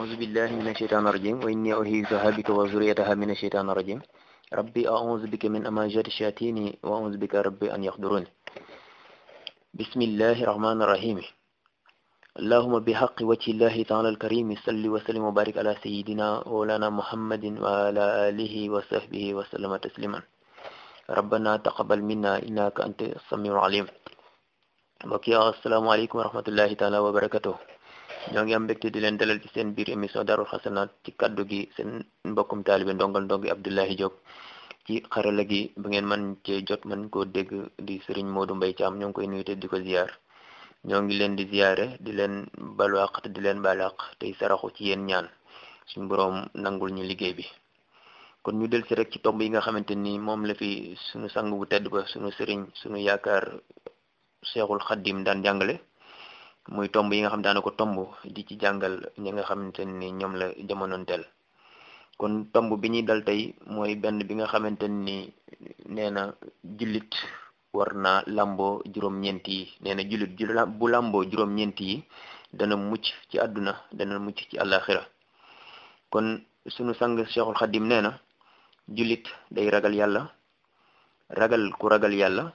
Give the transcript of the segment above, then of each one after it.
أعوذ بالله من الشيطان الرجيم وإني أعيذها بك وذريتها من الشيطان الرجيم ربي أعوذ بك من أماجات الشياطين وأعوذ بك ربي أن يحضرون بسم الله الرحمن الرحيم اللهم بحق وجه الله تعالى الكريم صل وسلم وبارك على سيدنا مولانا محمد وعلى آله وصحبه وسلم تسليما ربنا تقبل منا إنك أنت السميع العليم mbokk yi asalaamaaleykum wa rahmatullahi taala wa barakatuh ñoo ngi am mbégte di leen dalal ci seen biir émission Daarul Xasanaat ci kaddu gi seen mbokkum taalibe ndongal ndongi Abdoulahi Diop ci xarala gi ba ngeen man cee jot man koo dégg di Serigne Modou Mbaye Thiam ñoo ngi koy nuyu te di ko ziyaar ñoo ngi leen di ziyaare di leen balwaq te di leen balaq tey saraxu ci yéen ñaan suñu boroom nangul ñu liggéey bi kon ñu del si rek ci tomb yi nga xamante ni moom la fi suñu sang bu tedd ba suñu sëriñ suñu yaakaar Cheikhul Khadim daan jàngale muy tomb yi nga xam daana ko tomb di ci jàngal ñi nga xamante ni ñoom la jamonoonteel kon tomb bi ñuy dal tey mooy benn bi nga xamante ni nee na jullit war naa làmboo juróom-ñeent yi nee na jullit bu làmboo juróom-ñeent yi dana mucc ci àdduna dana mucc ci àllaaxira kon sunu sang Cheikhul Khadim nee na jullit day ragal yàlla ragal ku ragal yàlla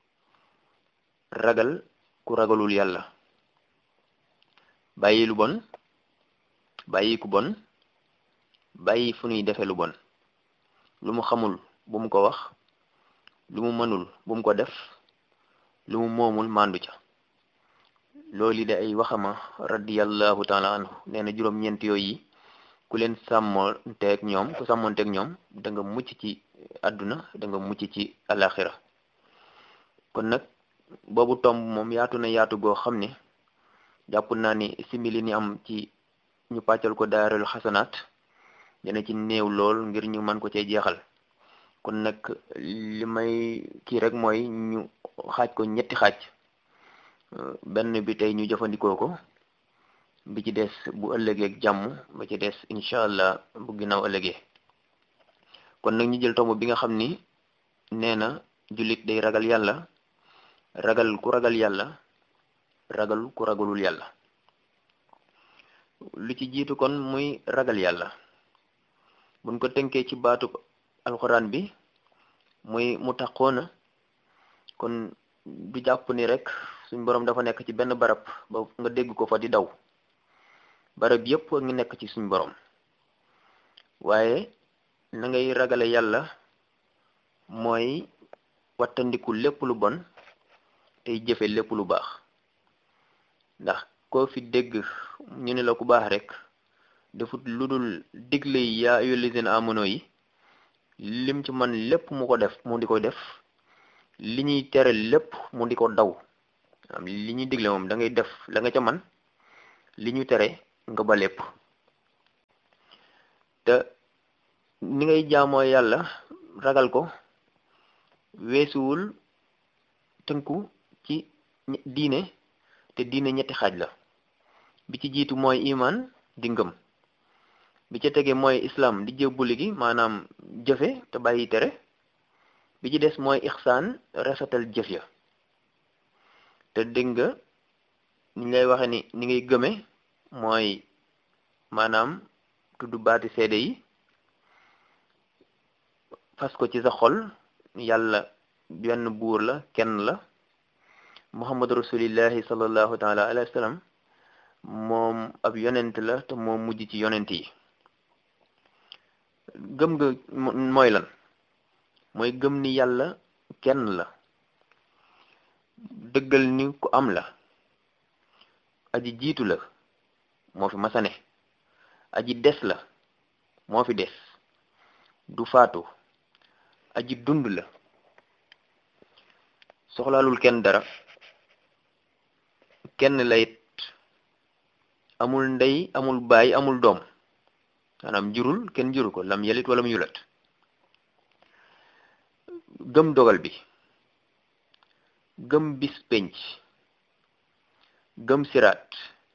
ragal ku ragalul yàlla bàyyi lu bon bàyyi ku bon bàyyi fu ñuy defe lu bon lu mu xamul bu mu ko wax lu mu mënul bu mu ko def lu mu moomul màndu ca loolu de ay waxama radiyallahu taala anhu nee na juróom-ñeent yooyu ku leen sàmmonteeg ñoom ku sàmmonteeg ñoom da nga mucc ci àdduna da nga mucc ci alaxira kon nag boobu tomb moom yaatu na yaatu goo xam ne jàpp naa ni simili ni am ci ñu pàccal ko daarul xasanaat dina ci néew lool ngir ñu mën ko cee jeexal kon nag li may kii rek mooy ñu xaaj ko ñetti xaaj benn bi tey ñu jëfandikoo ko bi ci des bu ëllëgee ak jàmm ba ci des incha allah bu ginnaaw ëllëgee kon nag ñu jël tomb bi nga xam ni nee na jullit day ragal yàlla ragal ku ragal yàlla ragal ku ragalul yàlla lu ci jiitu kon muy ragal yàlla buñ ko tënkee ci baatu alxuraan bi muy mu taxoona kon du jàpp ni rek suñ boroom dafa nekk ci benn barab ba nga dégg ko fa di daw barab yépp ngi nekk ci suñ boroom waaye na ngay ragale yàlla mooy wattandiku lépp lu bon tey jëfe lépp lu baax ndax koo fi dégg ñu ne la ku baax rek defut lu dul digle yi yaa ayyuhal lazina amanu yi lim ci man lépp mu ko def mu di ko def li ñuy tere lépp mu di ko daw am li ñuy digle moom da ngay def la nga ca man li ñu tere nga ba lépp te ni ngay jaamoo yàlla ragal ko weesuwul tënku ci diine te diine ñetti xaaj la bi ci jiitu mooy iman di ngëm bi ca tege mooy islam di jébbuli gi maanaam jëfe te bàyyi tere bi ci des mooy ixsaan rafetal jëf ya te dégg nga ni ngay waxe ni ni ngay gëme mooy maanaam tudd baati seede yi fas ko ci sa xol yàlla benn buur la kenn la muhammad rasulillahi sallallahu taala alayhi wa sallam moom ab yonent la te moo mujj ci yonent yi gëm nga mooy lan mooy gëm ni yàlla kenn la dëggal ni ku am la aji jiitu la moo fi masane aji des la moo fi des du faatu aji dund la soxlaalul kenn dara kenn layit amul ndey amul baay amul doom maanaam jurul kenn juru ko lam yelit wala mu yulat gëm dogal bi gëm bis penc gëm siraat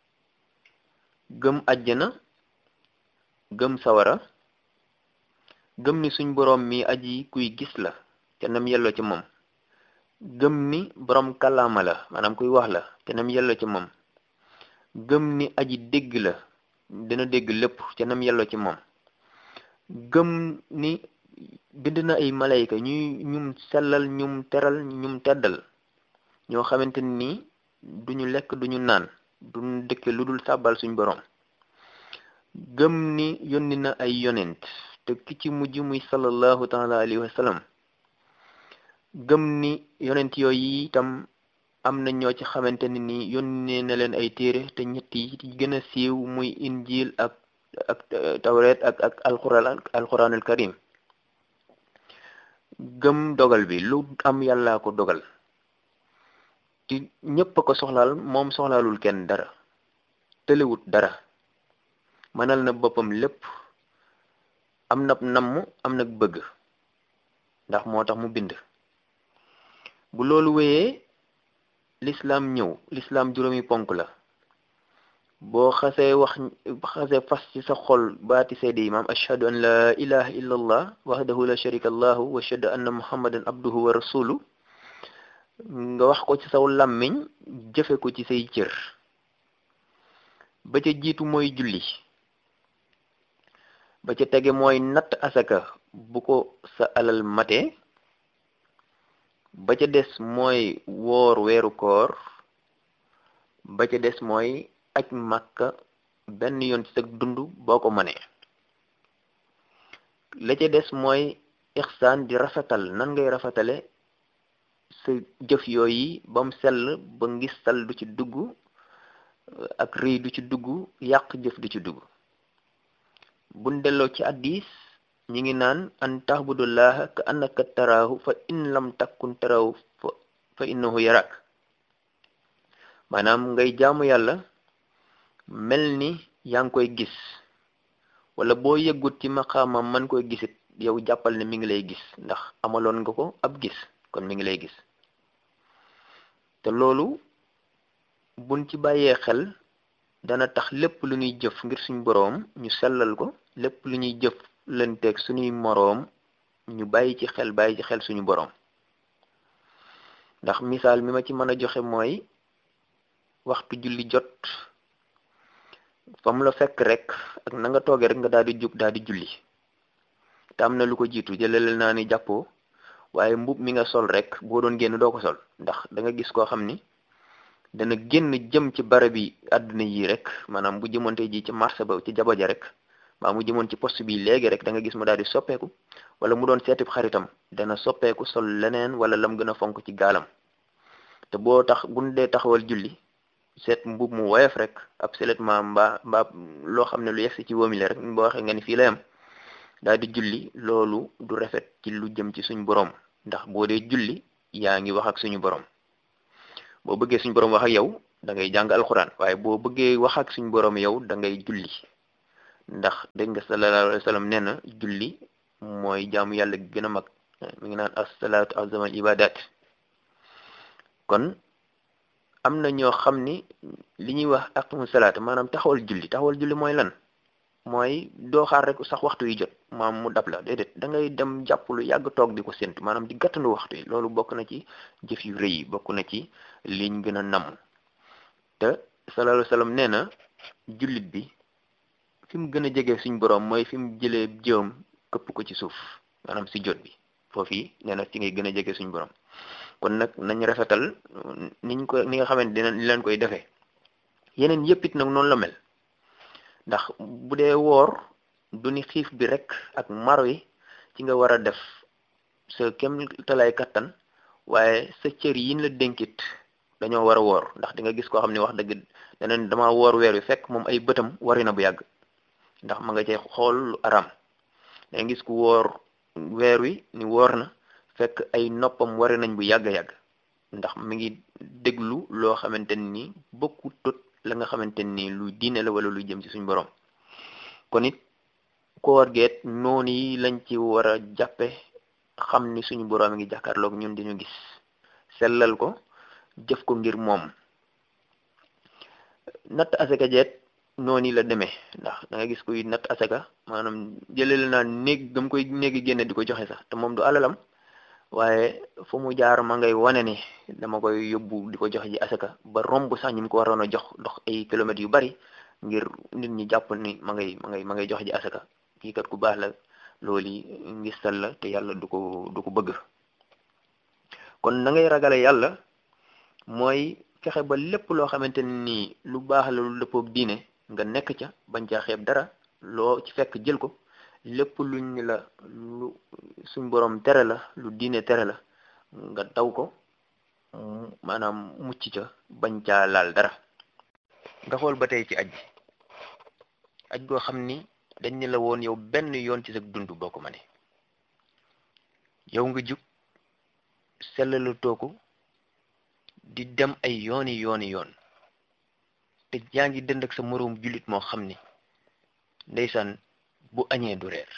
gëm ajjana gëm sawara gëm ni suñ boroom mi aji kuy gis la te nam yelloo ci moom gëm ni boroom kàllaama la maanaam kuy wax la te nam yelloo ci moom gëm ni aji dégg la dina dégg lépp ca nam yelloo ci moom gëm ni bind na ay malayka ñuy ñum sellal ñum teral ñum teddal ñoo xamante ni duñu lekk duñu naan duñu dëkke lu dul sàbbal suñ boroom gëm ni yónni na ay yonent te ki ci mujj muy sallallahu taala alayhi wa sallam gëm ni yonent yooyu itam am na ñoo ci xamante ne ni yónnee na leen ay téere te ñett yi ci gën a siiw muy injil ak ak tawret ak ak alquran alquranul karim gëm dogal bi lu am yàllaa ko dogal ti ñépp a ko soxlaal moom soxlaalul kenn dara tëlewut dara mënal na boppam lépp am na namm am na bëgg ndax moo tax mu bind bu loolu wéyee lislaam ñëw lislaam juróomi ponk la boo xasee wax xasee fas ci sa xol baati seede yi maam ashhadu an la ilaha illa allah wahdahu la sharika allahu wa ashhadu anna muhammadan abduhu wa rasulu nga wax ko ci saw làmmiñ jëfe ko ci say cër ba ca jiitu mooy julli ba ca tege mooy natt asaka bu ko sa alal mate ba ca des mooy woor weeru koor ba ca des mooy aj màkka benn yoon ci sa dund boo ko mënee la ca des mooy ixsaan di rafetal nan ngay rafetale sa jëf yooyu ba mu sell ba ngistal du ci dugg ak rëy du ci dugg yàq jëf du ci dugg buñ delloo ci addis ñi ngi naan an tahbudullaha ka annaka taraahu fa in lam takkun taraahu fa innahu yarak maanaam ngay jaamu yàlla mel ni yaa ngi koy gis wala boo yëggut ci maqaamam man koy gisit yow jàppal ne mi ngi lay gis ndax amaloon nga ko ab gis kon mi ngi lay gis te loolu buñ ci bàyyee xel dana tax lépp lu ñuy jëf ngir suñ boroom ñu sellal ko lépp lu ñuy jëf lanteeg suñuy moroom ñu bàyyi ci xel bàyyi ci xel suñu boroom ndax misaal mi ma ci mën a joxe mooy waxtu julli jot fa mu la fekk rek ak na nga toogee rek nga daal di jóg daal di julli te am na lu ko jiitu jëlelel naa ni jàppoo waaye mbub mi nga sol rek boo doon génn doo ko sol ndax da nga gis koo xam ni dana génn jëm ci barab bi àdduna yi rek maanaam bu jëmoonte ji ci marché ba ci jaba ja rek maa mu jëmoon ci poste bi léegi rek da nga gis mu daal di soppeeku wala mu doon seetib xaritam dana soppeeku sol leneen wala lam gën a fonk ci gaalam te boo tax buñ dee taxawal julli seet mbub mu woyof rek ab seulement mbaa mbaa loo xam ne lu yegsi ci wóomile rek boo waxee nga ni fii la yam daal di julli loolu du rafet ci lu jëm ci suñu borom ndax boo dee julli yaa ngi wax ak suñu borom boo bëggee suñu borom wax ak yow da ngay jàng alxuraan waaye boo bëggee wax ak suñu borom yow da ngay julli ndax dégg nga sallallahu alayhi wa sallam nee na julli mooy jaamu yàlla gi gën a mag mi ngi naan as-salaatu azamal ibadat kon am na ñoo xam ni li ñuy wax aqimu salaat maanaam taxawal julli taxawal julli mooy lan mooy doo xaar rek sax waxtu yi jot maam mu dab la déedéet da ngay dem jàpp lu yàgg toog di ko séntu maanaam di gàttandu waxtu yi loolu bokk na ci jëf yu rëy yi bokk na ci liñ gën a namm te sallallahu alayhi wa sallam nee na jullit bi fi mu gën a jege suñ boroom mooy fi mu jëlee jëwam këpp ko ci suuf maanaam si jot bi foofu yi nee na ci ngay gën a jege suñ boroom kon nag nañ rafetal niñ ko ni nga xamante dina ni leen koy defee yeneen yëpp it nag noonu la mel ndax bu dee woor du ni xiif bi rek ak maro yi ci nga war a def sa kem talay kattan waaye sa cër yiñ la dénkit dañoo war a woor ndax di nga gis koo xam ne wax dëgg daneen dama woor weer wi fekk moom ay bëtam wari na bu yàgg ndax ma nga cay xool lu aram da nga gis ku woor weer wi ni woor na fekk ay noppam wari nañ bu yàgg yàgg ndax mi ngi déglu loo xamante ni bokku tot la nga xamante ni lu diine la wala lu jëm ci suñ borom kon it koor geet noonu yi lañ ci war a jàppe xam ni suñu borom ngi jàkkaarloog ñun di ñu gis sellal ko jëf ko ngir moom natt asaka jeet noonu la demee ndax da nga gis kuy natt asaka maanaam jëleel naa néeg gam koy néegi génne di ko joxe sax te moom du alalam waaye fu mu jaar ma ngay wane ni dama koy yóbbu di ko joxe ji asaka ba romb sax ñu ko waroon a jox dox ay kilomètres yu bari ngir nit ñi jàpp ni ma ngay ma ngay ma ngay joxe ji asaka kii kat ku baax la loolu ngistal la te yàlla du ko du ko bëgg kon na ngay ragale yàlla mooy fexe ba lépp loo xamante ni lu baax la lu dëppoog diine nga nekk ca bañ caa xeeb dara loo ci fekk jël ko lépp luñ la lu suñ borom tere la lu diine tere la nga daw ko maanaam mucc ca bañ caa laal dara nga xool ba tey ci aj aj goo xam ni dañ ne la woon yow benn yoon ci sa dund boo ko mënee yow nga jug sellalu tooku di dem ay yooni yooni yoon te yaa ngi dënd ak sa moroom jullit moo xam ni ndeysaan bu añee du reer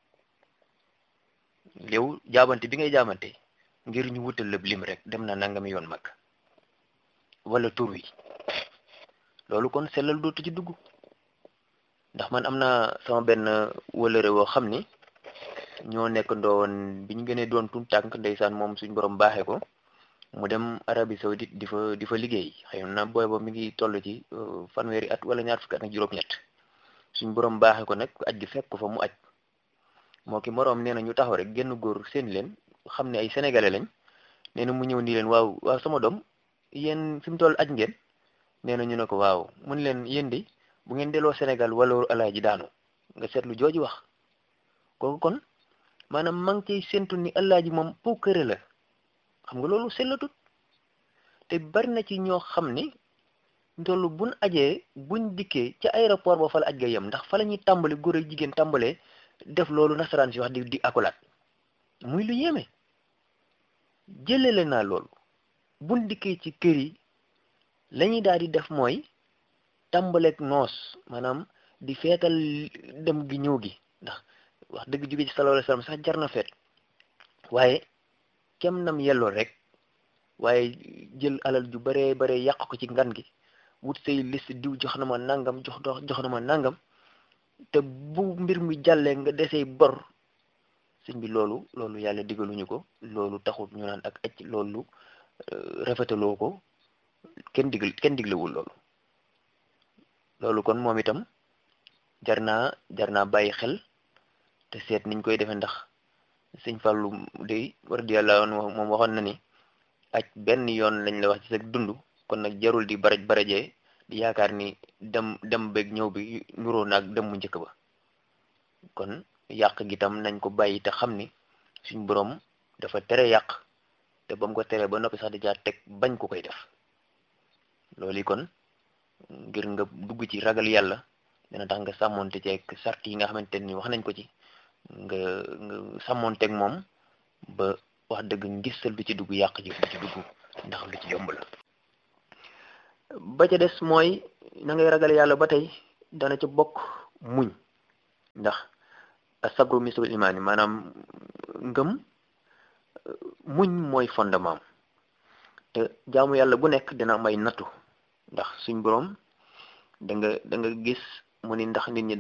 yow jaabante bi ngay jaabante ngir ñu wutal lëb lim rek dem na nangami yoon mag wala tur wi loolu kon sellal dootu ci dugg ndax man am na sama benn wëlëre woo xam ni ñoo nekk ndowoon bi ñu gënee doon tuut tànk ndeysaan moom suñ borom baaxee ko mu dem Arabie Saoudite di fa di fa liggéey xëy na booy ba mi ngi toll ci fanweeri at wala ñaar fukki at ak juróom-ñett suñ borom baaxee ko nag aj gi fekk ko fa mu aj moo ki moroom nee na ñu taxaw rek génn góor seen leen xam ne ay sénégalais lañ nee na mu ñëw nii leen waaw waaw sama doom yéen fi mu toll aj ngeen nee na ñu ne ko waaw mun leen yéen de bu ngeen delloo Sénégal wala alaaji daanu nga seetlu jooju wax kooku kon maanaam maa ngi ciy séntu ni alaaji moom puukare la xam nga loolu sellatut te bari na ci ñoo xam ni ndollu buñ ajee buñ dikkee ca aéroport ba fa la aj ga yem ndax fa la ñuy tàmbali góor ak jigéen tàmbalee def loolu nasaraan si wax di di akolaat muy lu yéeme jëlele naa loolu buñ dikkee ci kër yi lañuy daal di def mooy tàmbaleeg noos maanaam di feetal dem gi ñëw gi ndax wax dëgg jóge ci sallallahu alayhi wasallam sax jar na feet waaye kem nam yelloo rek waaye jël alal ju baree bare yàq ko ci ngan gi wut say liste diw jox na ma nangam jox jox na ma nangam te bu mbir mi jàllee nga desee bor sëñ bi loolu loolu yàlla digaluñu ko loolu taxul ñu naan ak acc loolu rafetaloo ko kenn digl kenn diglewul loolu loolu kon moom itam jar naa jar naa bàyyi xel te seet niñ koy defee ndax sëñ Fàllu de radiyallahu anhu moom waxoon na ni aj benn yoon lañ la wax ci sa dund kon nag jarul di baraj barajee di yaakaar ni dem dem beeg ñëw bi nuroo naag dem mu njëkk ba kon yàq gi tam nañ ko bàyyi te xam ni suñ borom dafa tere yàq te ba mu ko teree ba noppi sax di jaar teg bañ ko koy def loolu kon ngir nga dugg ci ragal yàlla dina tax nga sàmmonte ceeg sart yi nga xamante ni wax nañ ko ci nga nga sàmmonteeg moom ba wax dëgg ngistal du ci dugg yàq ji du ci dugg ndax lu ci yomb la ba ca des mooy na ngay ragal yàlla ba tey dana ca bokk muñ ndax asabru misrul imaani maanaam ngëm muñ mooy fondement te jaamu yàlla bu nekk dina am ay nattu ndax suñ boroom da nga da nga gis mu ni ndax nit ñi